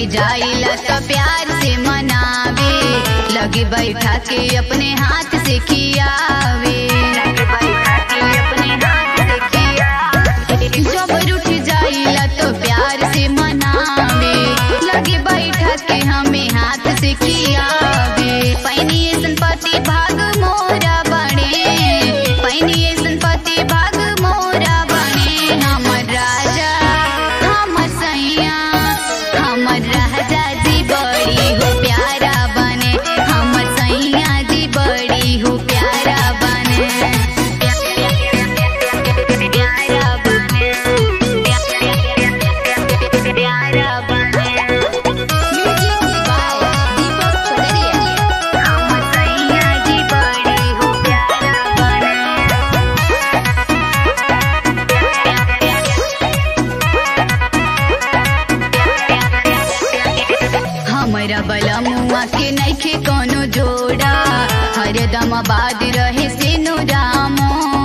जाइला तो प्यार से मनावे लगे बैठा के अपने हाथ से खियावे लगे बैठा के अपने हाथ से खियावे जब रूठ जाइला तो प्यार से मनावे लगे बैठा के हमें हाथ से खियावे पैनी ऐसन पति भाग मोरा बने पैनी ऐसन पति भाग मोरा बने हमर राजा हमर सैया हमर राजा जी बड़ी हो प्यारा बने हमर सैया जी बड़ी हो प्यारा बने प्यारा बने प्यारा बने हमर सैया जी बड़ी हो प्यारा बने हमरा बलमुआ के नइखे कोनो जोड़ा हरदम आबाद रहे से नो रामो